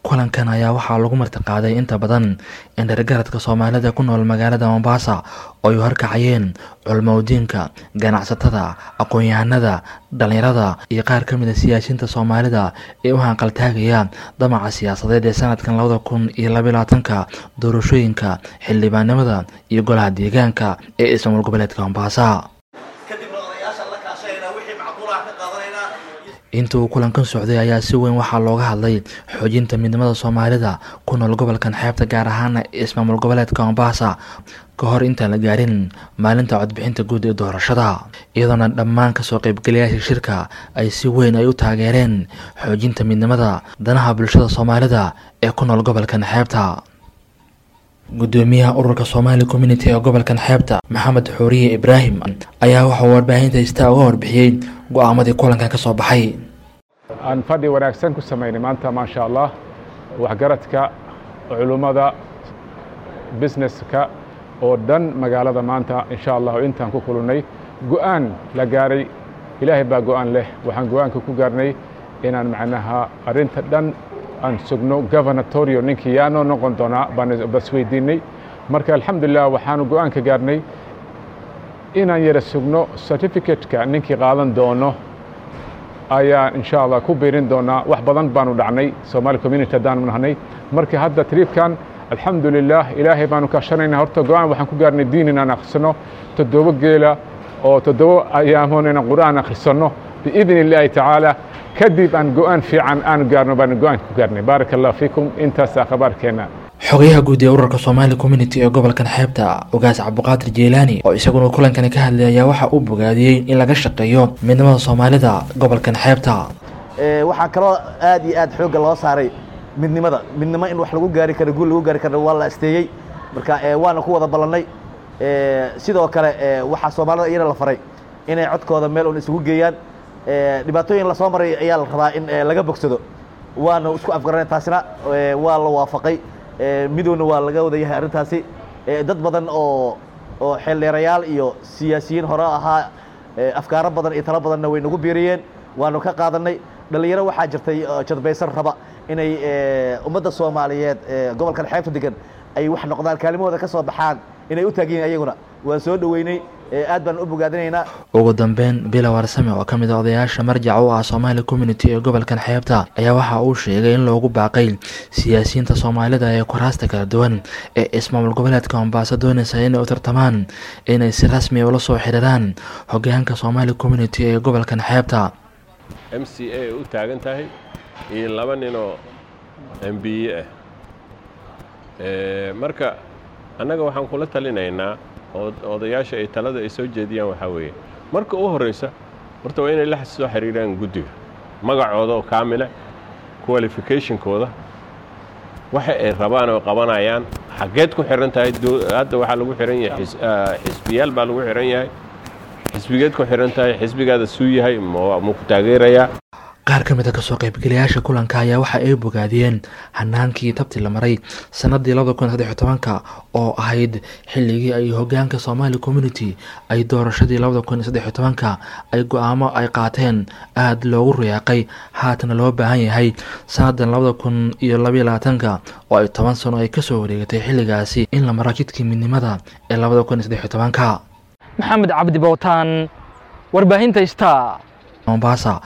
kulankan ayaa waxaa lagu martiqaaday inta badan indhargaradka soomaalida ku nool magaalada mombasa oo ay horkacayeen culmowdiinka ganacsatada aqoon-yahanada dhalinyarada iyo qaar ka mid a siyaasiyiinta soomaalida ee u hanqaltaagaya damaca siyaasadeed ee sanadkan labada kun iyo labylabaatanka doorashooyinka xildhibaanimada iyo golaha deegaanka ee ismaamul goboleedka mombasa inta uu kulankan socday ayaa si weyn waxaa looga hadlay xoojinta midnimada soomaalida ku nool gobolkan xeebta gaar ahaana ismaamul goboleedka mombasa ka hor intaan la gaarin maalinta codbixinta guud ee doorashada iyadoona dhammaan kasoo qaybgalayaasha shirka ay si weyn ay u taageereen xoojinta midnimada danaha bulshada soomaalida ee ku nool gobolkan xeebta gudoomiyaha ururka somali community ee gobolkan xeebta maxamed xuuriye ibraahim ayaa waxauu warbaahinta istaa uga warbixiyey go-aamadii kulankan ka soo baxay aan fadhi wanaagsan ku samaynay maanta maasha allah waxgaradka culummada businesska oo dhan magaalada maanta insha allahu intaan ku kulunay go-aan la gaaray ilaahay baa go-aan leh waxaan go-aanka ku gaarnay inaan macnaha arrinta dhan aan sugno governatorio ninkii yaanoo noqon doonaa baan basweydiinay marka alxamdulilah waxaanu go-aan ka gaarnay inaan yara sugno certificateka ninkii qaadan doono ayaa insha allah ku biirin doonaa wax badan baanu dhacnay somaali community haddaanu nahnay marka hadda triibkan alxamdulilah ilaahay baanu kaashanayna horta go-aan waxaan ku gaarnay diin inaan akhrisano toddobo geela oo toddobo ayaamoon inaan qur'aan akhrisanno biidn illaahi tacaala kadib aan go-aan fiican aanu gaarno baanu go-aan ku gaarnay baaraka allah fiikum intaasaa khabaarkeenna xogayaha guud ee ururka somali community ee gobolkan xeebta ogaas cabdiqaadir jeelaani oo isaguna kulankani ka hadlay ayaa waxa uu bogaadiyey in laga shaqeeyo midnimada soomaalida gobolkan xeebta waxaa kaloo aad iyo aad xoogga loo saaray midnimada midnimo in wax lagu gaari karo guul lagu gaari karo waa la asteeyey marka waana ku wada ballannay sidoo kale waxaa soomaalida iyana la faray inay codkooda meel un isugu geeyaan dhibaatooyin lasoo maray ayaa la rabaa in laga bogsado waana isku afgaranay taasina waa la waafaqay midowna waa laga wada yahay arrintaasi dad badan oo oo xeeldheerayaal iyo siyaasiyiin hore ahaa afkaaro badan iyo talo badanna way nagu biiriyeen waanu ka qaadannay dhallinyaro waxaa jirtay jadbaysan raba inay ummadda soomaaliyeed gobolkan xeebta degan ay wax noqdaan kaalimahooda ka soo baxaan inay u taagyihiin ayaguna waan soo dhoweynay aad baan u bogaadinaynaa ugu dambeyn bila warsame oo ka mid a odayaasha marjaca u ah somaali community ee gobolkan xeebta ayaa waxa uu sheegay in loogu baaqay siyaasiyiinta soomaalida ee kuraasta kala duwan ee ismaamul goboleedka mombaaso doonaysa inay u tartamaan inay si rasmi ula soo xiriiraan hogaanka somaali community ee gobolkan xeebta m c a u taagan tahay iyo laba ninoo m b e ah marka annaga waxaan kula talinaynaa odayaasha ay talada ay soo jeediyaan waxaa weeye marka u horraysa horta waa inay la soo xiriiraan guddiga magacooda oo kaamile qualificationkooda waxa ay rabaan oo qabanayaan xaggeed ku xihan tahay hadda waxaa lagu xihan yahay xisbiyaal baa lagu xihan yahay xisbigeed ku xihan tahay xisbigaada suu yahay ma ku taageerayaa qaar ka mid a kasoo qaybgalayaasha kulanka ayaa waxa ay bogaadiyeen hanaankii tabti la maray sannaddii labada kun saddex iyo tobanka oo ahayd xilligii ay hogaanka somaali community ay doorashadii labada kun saddex iyo tobanka ay go-aamo ay qaateen aada loogu riyaaqay haatana loo baahan yahay sannadan labada kun iyo labaiyo labaatanka oo ay toban sano ay kasoo wareegatay xilligaasi in la maro jidkii midnimada ee labada kun saddex iyo tobanka maxamed cabdi bowtaan warbaahinta star mombasa